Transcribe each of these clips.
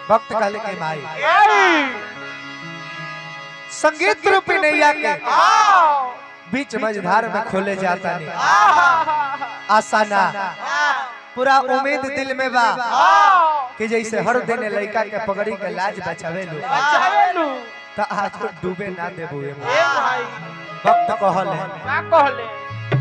भक्त कहले के माई संगीत रूपी नैया के बीच मझधार में खोले जाता नहीं आसाना पूरा उम्मीद दिल में बा कि जैसे हर दिन लड़का के पगड़ी के लाज बचावे लो तो आज तो डूबे ना देबो ए माई। भक्त कहले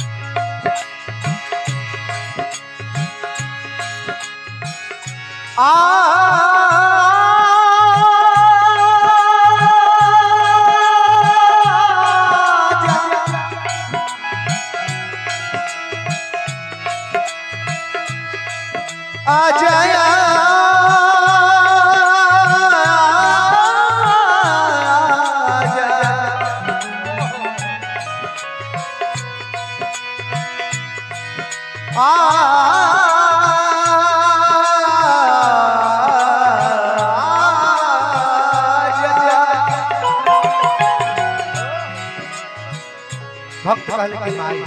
भक्त कहले कि माई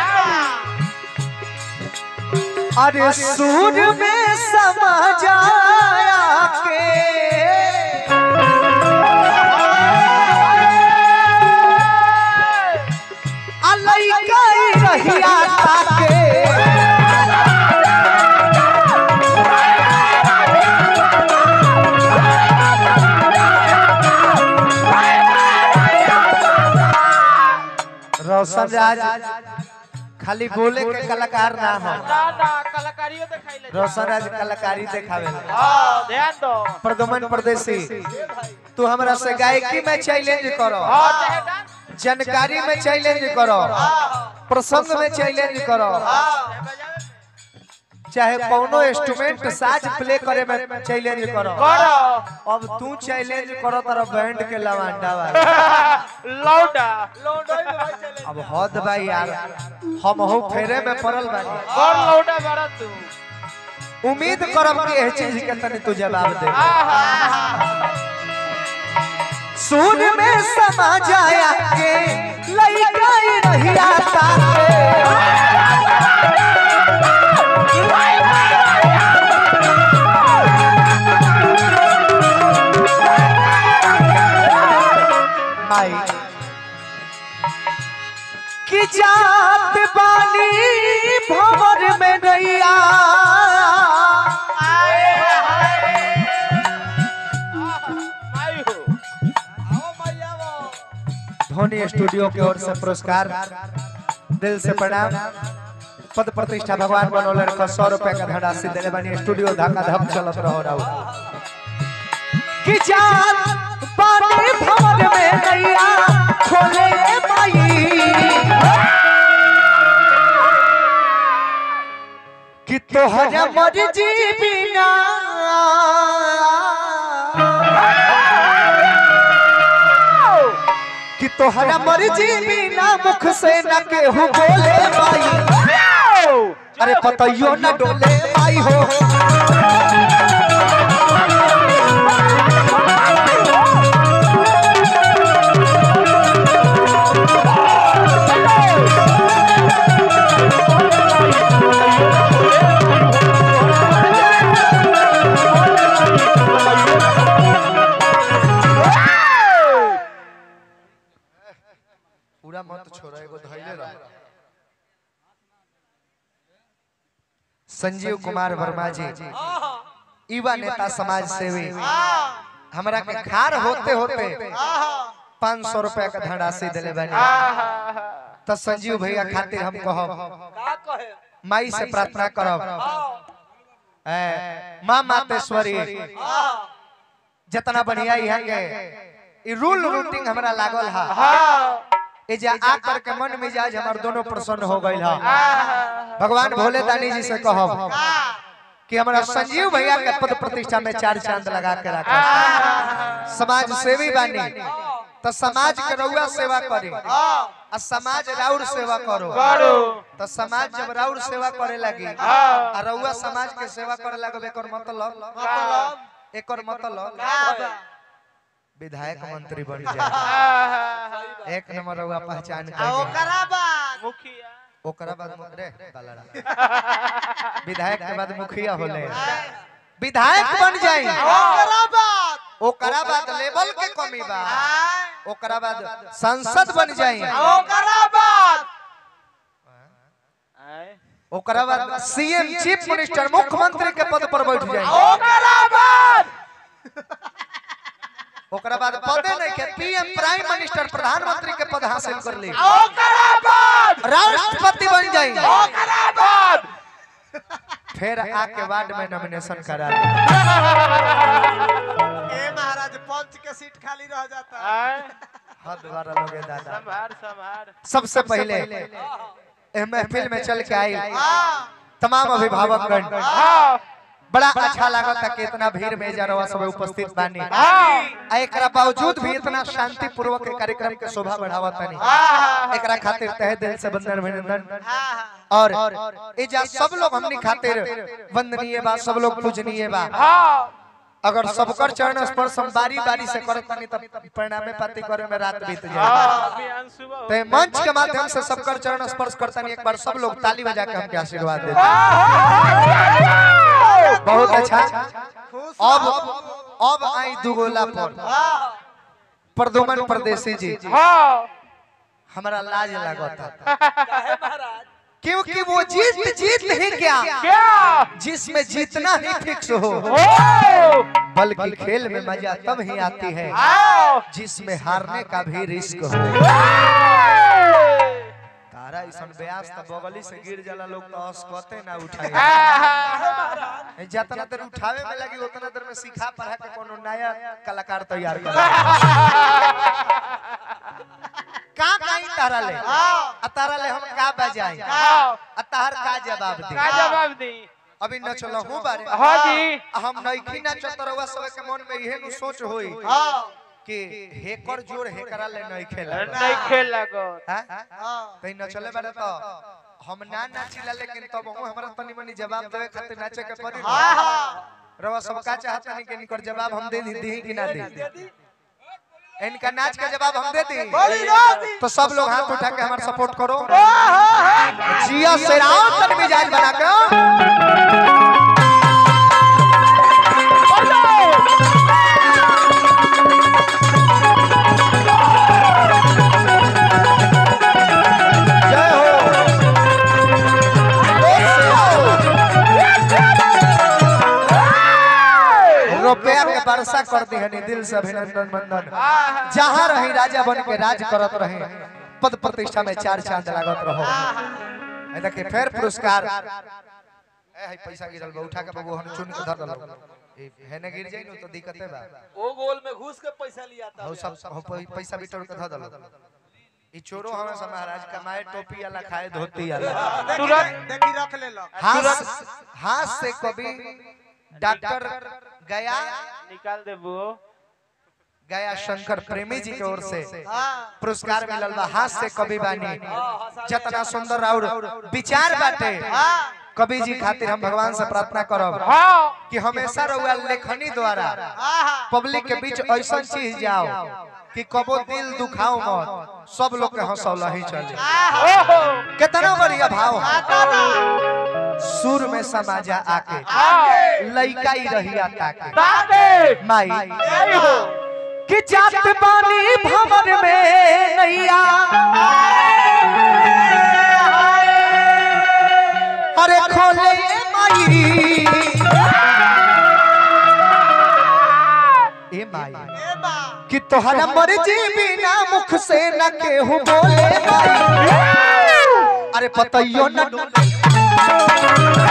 अरे सूर में समा जाया के अलैका रहिया ताके रोशन राज खाली बोले के कलाकार ना हो रोशन राज कलाकारी देखावे ध्यान दो प्रदमन परदेसी तू हमरा से गायकी में चैलेंज करो हाँ चाहे डांस जानकारी में चैलेंज करो प्रसंग में चैलेंज करो चाहे बजावे चाहे कौनो इंस्ट्रूमेंट साज प्ले करे में चैलेंज करो करो अब तू चैलेंज करो तारा बैंड के लवांडा वाला लौंडा लौंडा में भाई चले अब हद भाई यार हम हो फेरे में पड़ल बानी और लौंडा मारा तू उम्मीद करब कि एह चीज के तनी तू जवाब दे आहा सुन में समा जाया के लइका रहिया ताके माई कि जात बानी भवर में नैया आए हाय माई हो आओ मैया वो धोनी स्टूडियो की ओर से पुरस्कार दिल से प्रणाम पद प्रतिष्ठा भगवान बनोले रखा सौ रुपए का धनराशि देने बनी स्टूडियो धक्का धक चलत रहो रहो कि जान पानी भवन में नैया खोले माई कि तोहरा मर्जी बिना कि तोहरा मर्जी बिना मुख से न केहू बोले माई अरे पतइयो न डोले माई हो पूरा मत छोड़ा एगो धैले रह संजीव कुमार वर्मा जी युवा नेता समाज सेवी हमरा के खार होते होते पाँच सौ रुपया का धनराशि दिले बनी तो संजीव भैया खातिर हम कहब का कहे माई से प्रार्थना करब ए, माँ मातेश्वरी जितना बढ़िया यहाँ के ई रूल रूटिंग हमरा लागल हा ए जे आ कर के मन मिजाज हमर दोनों प्रसन्न हो गइल हा भगवान भोले दानी जी से कहब कि हमरा संजीव भैया के पद प्रतिष्ठा में चार चांद लगा के रखा समाज सेवी बानी तो समाज के रउआ सेवा करी आ समाज राउर सेवा करो करो तो समाज जब राउर सेवा करे लगी आ रउआ समाज के सेवा करे लगब एकर मतलब मतलब एकर मतलब का बा? विधायक मंत्री बन जाए एक नंबर रउआ पहचान आ कर ओकरा बाद मुखिया ओकरा बाद मु- रे बालाड़ा विधायक के बाद मुखिया होले विधायक बन जाई ओकरा बाद ओकरा बाद लेवल के कमी बा आय ओकरा बाद संसद बन जाई ओकरा बाद आय ओकरा बाद सीएम चीफ मिनिस्टर मुख्यमंत्री के पद पर बैठ जाई ओकरा बाद ओकरा बाद पदे नहीं के पीएम प्राइम मिनिस्टर प्रधानमंत्री के पद हासिल कर ली ओकरा बाद राष्ट्रपति बन जाई ओकरा बाद फिर आके वार्ड में नॉमिनेशन करा ली ए महाराज पंच के सीट खाली रह जाता आय हद बारा लोगे दादा संभार संभार सबसे पहले एह महफिल में चल के आई हां तमाम अभिभावकगण हाँ बड़ा अच्छा लागत था कि इतना भीड़ में जरवा सब उपस्थित बानी हाँ आ एकरा बावजूद भी इतना शांति पूर्वक के कार्यक्रम के शोभा बढ़ावा तनी हाँ एकरा खातिर तहे दिल से वंदन अभिनंदन हां और एजा सब लोग हमनी खातिर वंदनीय बा सब लोग पूजनीय बा हाँ अगर सबकर चरण स्पर्श हम बारी बारी से करत तनी तब परिणामे पाती करे में रात बीत जाए हाँ अभी अंशु बा- ते मंच के माध्यम से सबकर चरण स्पर्श करतनी एक बार सब लोग ताली बजा के हमके आशीर्वाद दे बहुत अच्छा खुश अब अब आई दुगोला पर हां प्रदुमन परदेसी जी हाँ हमारा लाज लागता काहे महाराज क्योंकि वो जीत जीत ही क्या क्या जिसमें जीतना ही फिक्स हो ओ बल्कि खेल में मजा तब ही आती है आओ जिसमें हारने का भी रिस्क हो तारा ऐसन ब्यास त बगली से गिर जाला लोग तो अस्कते ना उठाए जितना देर उठावे में लगी उतना देर में सिखा पढ़ा के कोनो नया कलाकार तैयार कर का काई तारा ले आ तारा ले हम का बजाई हाँ आ तार का जवाब दी का जवाब दी अभी न चलो हूं बारे हाँ जी हम नइखी ना चतरवा सब के मन में इहे नु सोच होई हां कि हेकर जोर हेकरा ले नहीं खेला नहीं खेल लगो हां हां कहीं न चले बारे तो हम ना नाचिला लेकिन तब हम हमरा तनी मनी जवाब देवे खातिर नाचे के पड़ी ना। हां हां रवा सब का चाहता नहीं कि इनकर जवाब हम दे दी दी कि ना दी इनका नाच का जवाब हम दे दी बड़ी राती तो सब लोग हाथ उठा के हमारा सपोर्ट करो जिया सेराव तन मिजाज बना के जय हो रुपया के वर्षा कर दी हनी दिल से अभिनंदन मंदन जहाँ रही राजा बन के राज करत रहे पद प्रतिष्ठा में चार चांद लागत रहो ए देखिए फिर पुरस्कार ए हई पैसा गिरल बा उठा के बाबू हम चुन के धर दलो ए हेने गिर जाई नु तो दिक्कत है बा ओ गोल में घुस के पैसा लिया था हो सब हो पै- पैसा बिटोर के धर दलो ई चोरो हमें से महाराज कमाए टोपी वाला खाए धोती वाला तुरंत देखी रख ले लो हाथ हाथ से कभी डॉक्टर गया निकाल दे वो गया शंकर प्रेमी जी की ओर से हां पुरस्कार मिलल बा हाथ से कवि बानी जितना सुंदर और विचार बाटे हां कवि जी खातिर हम भगवान से प्रार्थना करब हाँ कि हमेशा रउआ लेखनी द्वारा हां पब्लिक के बीच ऐसा चीज जाओ कि कबो दिल दुखाओ मत सब लोग के हंसौला ही चले ओहो कितना बढ़िया भाव है सुर में समाजा आके हाँ लइका ही रहिया ताके ताते माई नहीं हो कि जात पानी भवन में नैया अरे खोले माई ए माई ए बा कि तोहरा मर्जी बिना मुख से न केहू बोले माई अरे पतइयो न डोले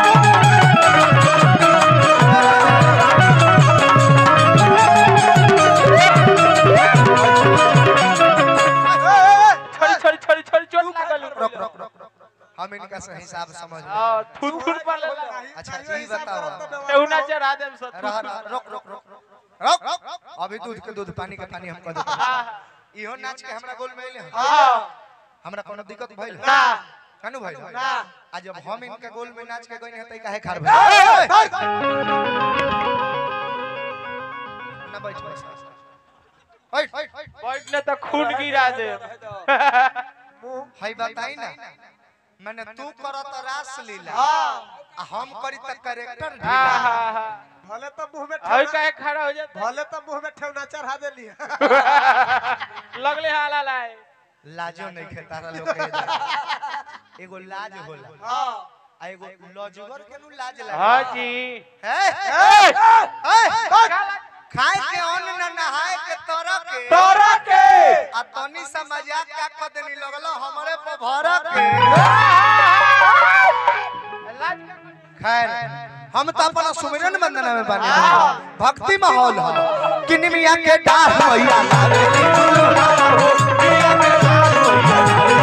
छोड़ी छोड़ी छोड़ी छोड़ी चोट लागल रुक रुक रुक रुक। हम इनका सही हिसाब समझ में हाँ थुन थुन पर लगा अच्छा जी बताओ केहू ना चढ़ा दे सो रह रह रुक रुक रुक रुक अभी दूध के दूध पानी के पानी हम कह देते इहो नाच के हमरा गोल में अइले हैं। हाँ हमरा कोनो दिक्कत भइल ना कानू भइल ना आ जब हम इनके गोल में नाच के गइने त काहे खार भइल ना बैठ बैठ बैठ बैठने तो खून गिरा दे हई बताई ना मैंने तू करत रास लीला हां आ हम करी त करेक्टर हाँ ढीला हाँ हाँ भले तो मुंह में हई ठेवना काहे खड़ा हो जाता भले तो मुंह में ठेवना चढ़ा देली लगले हाला लाए लाजो नहीं खे तारा लोग के इधर। एगो लाज होला हां आ एगो लजगर के नु लाज लगे हां जी है ए! है? खाए के अन्न न नहाए के तरह के तोरा के आ तनी सा मजाक का कदनी लगलो हमरे पे भर के लाज का कोई- खैर हम तो अपना सुमिरन वंदना में बने भक्ति माहौल है कि निमिया के डार मैया लावे नी झुलुआ हो, निमिया के डार मैया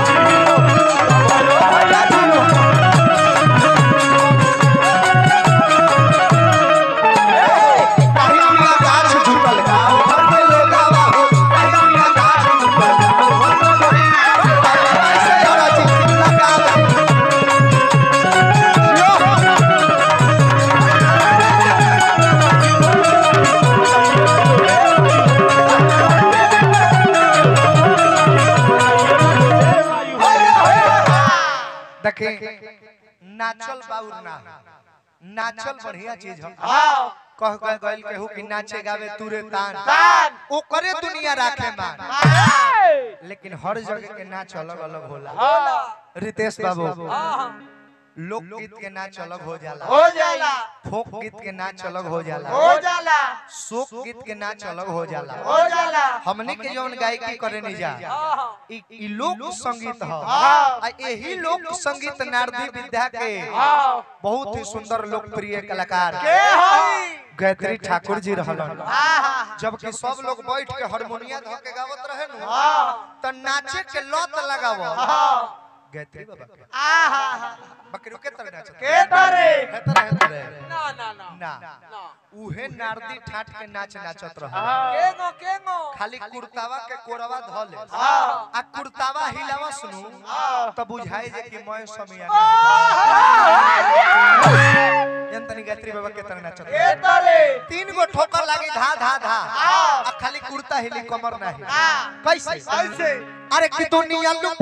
लावे नी झुलुआ। काहे निमिया गाछ झुकल गाँव भर में लोगावा हो, काहे निमिया गाछ झुकल गाँव भर में लोगावा। ऐसे और चिट्ठी लगावा। यो। देखे नाचल बाउर ना नाचल बढ़िया चीज है हां कह कह गइल केहू कि नाचे गावे तुरे तान तान। ओकरे दुनिया राखे मान ए! लेकिन हर जगह के नाच अलग अलग होला हां रितेश बाबू लोकगीत के नाच अलग हो जाला हो जाला फोक गीत के नाच अलग हो जाला हो जाला शोक गीत के नाच अलग हो जाला हो जाला हमने के जौन गायकी करे नहीं जा इ इ लोक संगीत ह हाँ। आ यही लोक संगीत नारदी विद्या के हां बहुत ही सुंदर लोकप्रिय कलाकार के हई गायत्री ठाकुर जी रहलन हां जबकि सब लोग बैठ के हारमोनिया धो के गावत रहे नु हां त नाचे के लत लगाव हां गायत्री बाबा के आहा बकरी के तरह नाचत के तरे हेतर हेतर ना ना ना ना ना उहे नारदी ठाठ के नाच नाचत रहे हां केगो केगो खाली कुर्तावा के कोरवा धले हां आ कुर्तावा हिलावा सुनु हाँ। त बुझाई जे कि मैं समिया जन तनी गायत्री बाबा के तरह नाचत के रहे। तरे तीन गो ठोकर लागी धा धा धा हाँ। आ खाली कुर्ता हिली कमर नाही हाँ। कैसे कैसे अरे कि दुनिया लू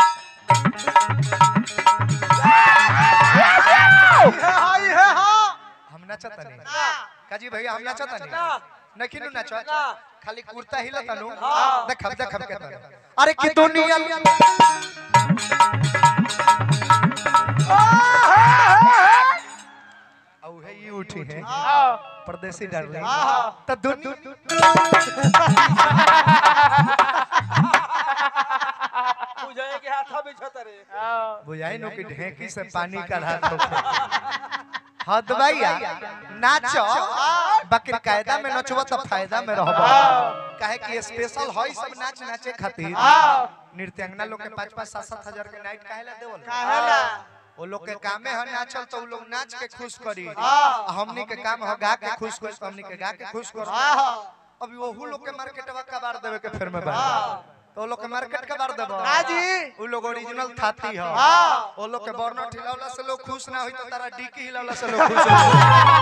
ये हाय है हां हम नाचत नहीं काजी भैया हम नाचत नहीं ना। नहीं नु नाचत ना। खाली कुर्ता हिलत नु हाँ। देखब देखब के तरह अरे कि दुनिया लू औ है ये उठी है हां परदेसी डार्लिंग हाँ। त दुनिया बुझाए के हाथा बिछत रे हां बुझाई नो कि ढेंकी से पानी का रात हो हाँ दबाइया नाचो बाकी कायदा में नचबो तो फायदा में रहबो काहे कि स्पेशल हई सब नाच नाचे खातिर हां नृत्यांगना लोग के पाँच पाँच सात सात हजार के नाइट काहे ला देवल काहेला वो लोग के कामे है नाचल तो वो लोग नाच के खुश करी हाँ। आ हमनी के काम है गा के खुश खुश हमनी के गा के खुश कर हां अभी वहू लोग के मार्केटवा कबार देवे के फिर में बा तो वो लोग के मार्केट कबार देबो राजी वो लोग ओरिजिनल थाती है हाँ। वो लोग के बर्नट हिलावला से लोग खुश ना होई तो तारा डीकी हिलावला से लोग खुश हो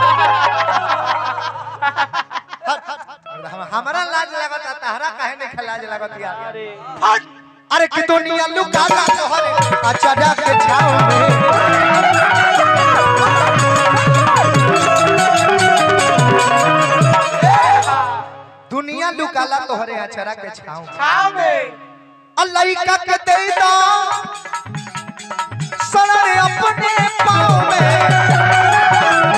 हम- हमारा लाज लागत है तहरा काहे नहीं खलाज लागत यार अरे अरे कि दुनिया लुकाला तोहरे अचारा के छाव में दुनिया लुकाला तोहरे अचारा के छाव में छाव में अल्लाह के दे दो सरे अपने पाँव में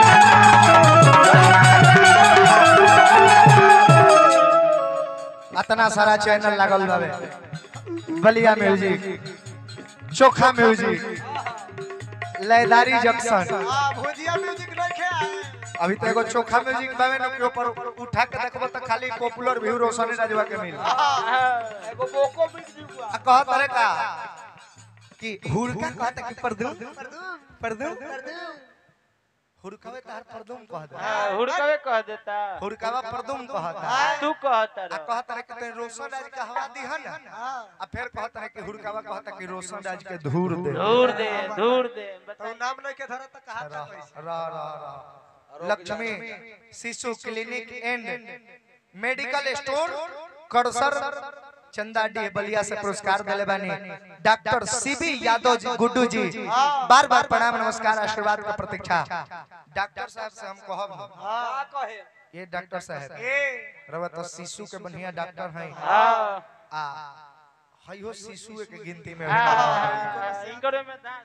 अतना सारा चैनल लागल बावे बलिया म्यूजिक चोखा म्यूजिक लयदारी जंक्शन हां भुजिया म्यूजिक रखे आए अभी तो एगो चोखा म्यूजिक बावे न के ऊपर उठा के देखबो तो खाली पॉपुलर व्यू रोशनी राजवा के मिल एगो बोको बीट जुआ आ कहत रे का कि हुरका कहत कि परदू परदू हुरकावे तार परदूम कहत हुड़कवे कह देता हुरकावा परदूम कहत तू कहता आ कहत रे कि तोय रोशन राज के हवा दिहन आ फिर कहत रे कि हुरकावा कहत कि रोशन राज के धूर दे दूर दे दूर दे तो बता नाम नहीं के धरा त कहा था कैसे रा रा रा लक्ष्मी शिशु क्लिनिक एंड मेडिकल स्टोर कड़सर चंदा डी बलिया से पुरस्कार दिले बानी डॉक्टर सीबी यादव जी गुड्डू जी बार बार प्रणाम नमस्कार आशीर्वाद का प्रतीक्षा डॉक्टर साहब से हम कहब हां कहे ये डॉक्टर साहब रवा तो शिशु के बढ़िया डॉक्टर हैं हाँ आ हयो शिशु के गिनती में हाँ, इनकरे में दांत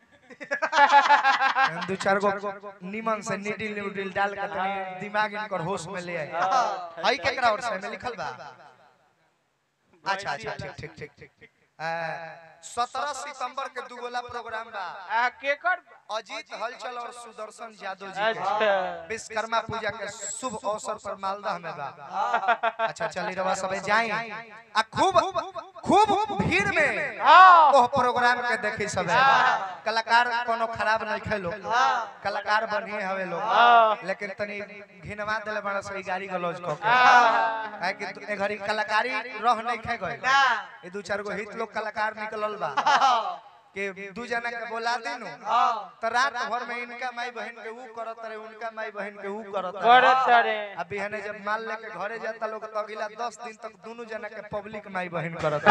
दो चार गो निमन से निडिल निडिल डाल के तनी दिमाग इनकर होश में ले आए हई केकरा और से में लिखल बा अच्छा अच्छा ठीक ठीक ठीक ठीक सत्रह सितंबर के दुगोला प्रोग्राम बा आ केकर अजीत हलचल और सुदर्शन यादव जी के अच्छा विश्वकर्मा पूजा के शुभ अवसर पर मालदह में बा अच्छा चली रवा सबे जाई आ खूब खूब भीड़ में हाँ ओह प्रोग्राम के देखी सबे कलाकार कोनो खराब नहीं खेलो कलाकार बढ़िए हवे लोग लेकिन तनी घिनवा देले बड़ा सही गाड़ी गलौज को के काहे कि तू- ए घड़ी कलाकारी रह नहीं खे गए ए दू चार गो हित लोग कलाकार निकलल बा के दू जना के बोला दिनु त रात भर में इनका माई बहन के ऊ करत रहे उनका माई बहन के ऊ करत रहे करत रे अब बिहाने जब माल लेके घरे जाता लोग तो अगला दस दिन तक दोनों जना के पब्लिक माई बहन करत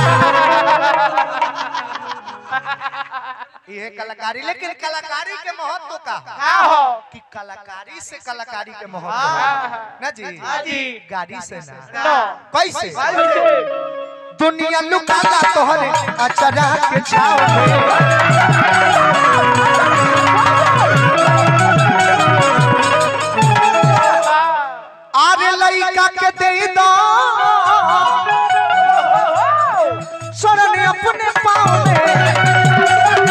ये कलाकारी लेकिन कलाकारी के महत्व का है? का हो कि कलाकारी से कलाकारी के महत्व है। ना जी जी गाड़ी से ना नो कैसे कैसे दुनिया लुकाला तोहरे अचरा के छाव में आरे लइका के दे दो शरण अपने पाँव में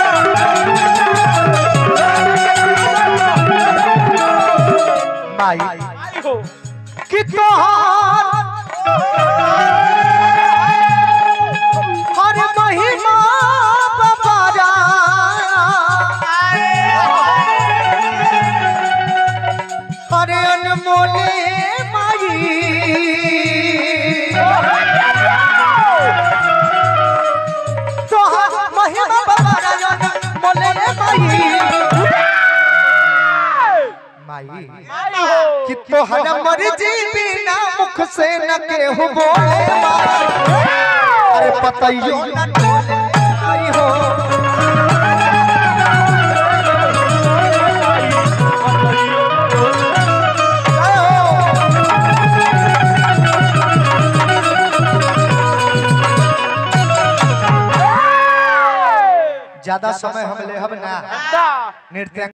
माई आई हो कि तोहार हर महिमा बबारा हरे अनमोले माई तोहार महिमा बबारा अनमोले माई माई आई हो कि तोहरा मर्जी बिना मुख से न केहू बोले अरे पतइयो न डोले आई हो आई हो। ज्यादा समय हम लेहब ना दा नृत्य